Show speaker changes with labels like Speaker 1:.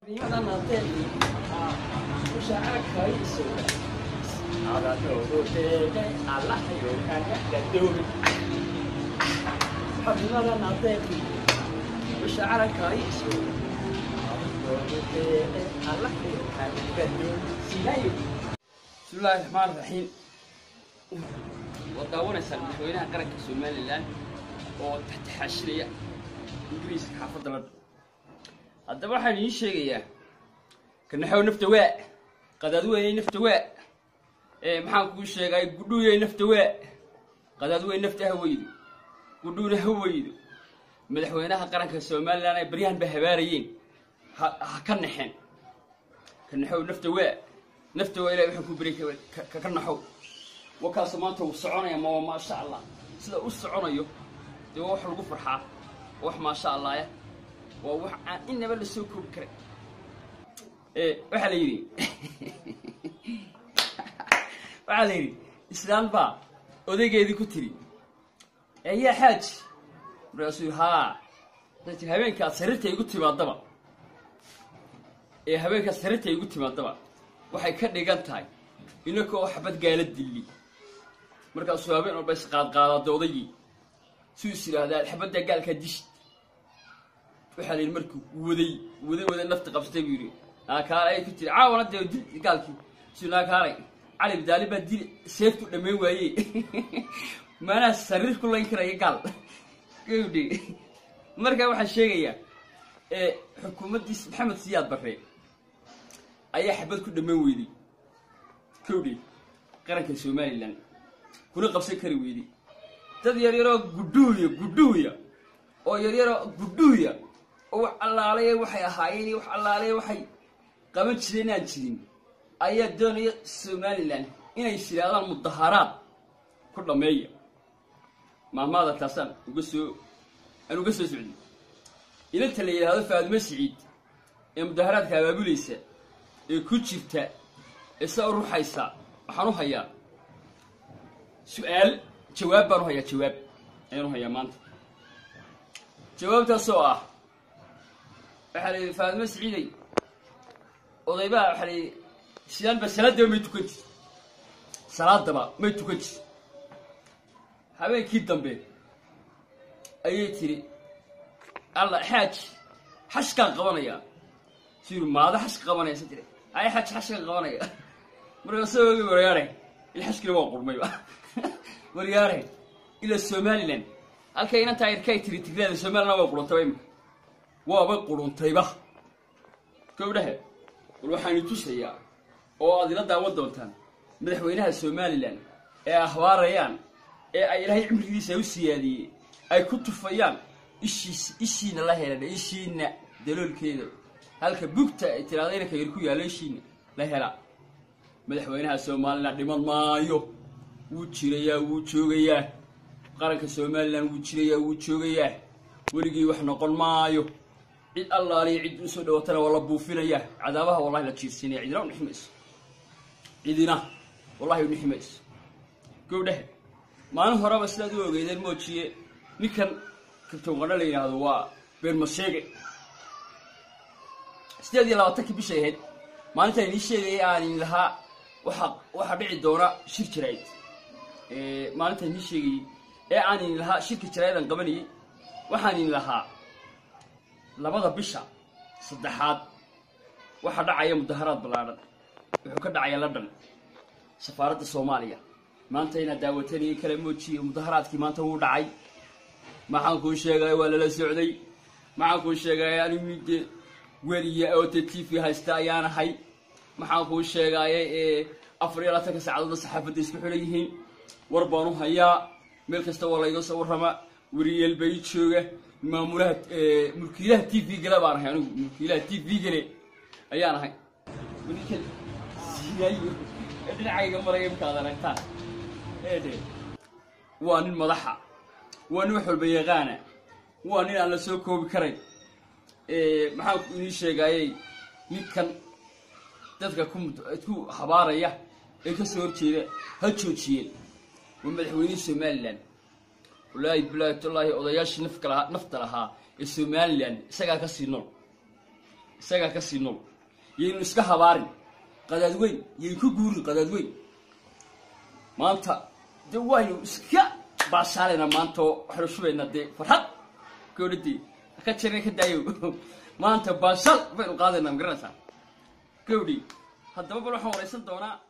Speaker 1: Prima notte usciamo coi sole. Alla loro tele, alla io cagna da dove. Prima notte usciamo coi sole. Alla loro tele, alla io cagna da dove. Sigayo. بسم الله الرحمن الرحيم ودaawanaysaa madaxweynaha qaranka somalilan oo taxtaxaashiraya ingiriiska xaafadda ladha haddaba waxaan idiin sheegayaa kanaxow nafta waa qadaadweynay nafta waa ee maxaan kuu sheegay gudhuuyay nafta waa qadaadweyn nafta ha weydo gudhuuna ha weydo madaxweynaha qaranka somalilan ay baryahan ba habaarayeen ha ha ka naxeen kanaxow nafta waa nafta waa ilahay waxaan ku beri ka naxow wakaas maanta wuu soconaya ma waa maasha allah sida u soconayo dee waa wax lagu farxaa waa wax maasha allahya waa wax aan inaba la soo koobi karay ee waxaa la yidhi waxaa la yidhi islaan baa odaygeedii ku tiri eeyaa xaaji markaasuu yidhi haa waxay tiri habeenkaad sariirta igu timaadaba ee habeenkaad sariirta igu timaadaba waxay ka dhigan tahay inakoo xabad gaala dilli markaasuu habeen walba isqaadqaadaada odaygii suu is yidhaahdaa xabadda gaalkaa dishid waxaa la yidhi markuu waday waday waday nafta qabsatay buu yidhi naakaale ay ku tiri caawana dee dil gaalkii suu naakaalay cali bdaali baa dil seeftu dhammayn waaye maanaa sariir ku layn karaya gaal gawdhi markaa waxaa sheegayaa ee xukuumaddiis maxamed siyaad barre ayaa xabad ku dhammayn weyday kowdhi qaranka somalilan kuna qabsan kari weyday dad yaryaroo gudhuuya gudhuuya oo yaryaroo gudhuuya oo wax allaalaya waxay ahaayeen iyo wax allaalaya waxay qaban jireen aan jirin ayaa doonaya somalilan inay yidhaahdaan mudaharaad ku dhammeeya maamaada taasaan uga soo aan uga soo socday inanta la yidhaahdo faadimo siciid ee mudaharaadka abaabulaysa ee ku jirta ee saa u ruxaysa waxaan u hayaa su-aal jawaab baan u hayaa jawaab ayaan u hayaa maanta jawaabtaasoo ah waxaa la yidhi faadimo siciiday odaybaa waxaa la yidhi sidaanba salaadaba may tukan jir salaadaba may tukan jir habeenkii dambe ayay tiri alla xaaji xashkaan qabanayaa su yidhi maada xashka qabanaya sa tiri ay xaj xashkaan qabanaya markaasoo ogi waryaare il xashkina waa qurmayba waryaare ila somalilan halkay inantaa irkay tiri tigreeda somalilan way quruntayba imika waaba quruntayba gowdhahe bal waxaanu tusayaa oo aad ila daawan doontaan madaxweynaha somalilan ee ahbaarayaan ee ay ilaahay cimrigiisa u siyaadiyey ay ku tufayaan ishiis ishiina la helan ishiina daloolkeeda halka bugta ay tiraada inanka yar ku yaallo ishiina la hela madaxweynaha somalilan dhiman maayo wuu jirayaa wuu joogayaa qaranka somalilan wuu jirayaa wuu joogayaa weligii wax noqon maayo cid allaaliya cid usoo dhawatana waa la buufinayaa cadaabaha wallahi la jiirsinaya cidina unixi mayso cidina wallahi unixi mayso gowdhahe maalin horeba sidaad u ogeydeen moojiye ninkan kabtoonqadho la yidhaahdo waa beermasheege sideed iyo labaatankii bishay ahayd maalintaan inii sheegayay aanin lahaa waxa waxaa dhici doona shir jaraa'id maalintaan inii sheegayey ee aanin lahaa shirka jaraa'idaan qabanayay waxaanin lahaa labada bisha saddexaad waxaa dhacaya mudaharaad ballaadhan wuxuu ka dhacaya london safaaradda soomaaliya maanta inaad daawatanayay kala moojiye mudaharaadkii maanta wuu dhacay maxaan kuu sheegay waa lala socday maxaan kuu sheegay anigu dee weliya oo te t v haysta ayaan ahay maxaan kuu sheegaaye ee afar iyo labaatanka saacadoodna saxaafadda isku xidhan yihiin war baan u hayaa meel kasta waa layga soo warrama wariyeel bay jooga maamulaha mulkiilaha t v gale baan ahay anigu mulkiilaha t v gale ayaan ahay ninkan sinaayo ee dhinacayga maraya imkaad aragtaan eedhe waa nin madaxa waa nin wax walba yaqaana waa nin aan la soo koobi karayn maxaan inii sheegaayey ninkan dadka ku ku habaaraya ee ka soo horjeeda ha joojiyeen waa madaxweynihii somalilan wallaahi bilaahi tallaahi odayaashii nafka lahaa nafta lahaa ee somalilan isagaa ka sii nool isagaa ka sii nool yaynu iska habaarin qadaad weyn yayn ku guurin qadaad weyn maanta de waynu iska baashaalayna maanta oo waxaynu shubaynaa dee farxad gawdhadii ka jirna ka daayo maanta baashaal baynu qaadaynaa magaranaysaa gawdhi haddaba bal waxaan waraysan doonaa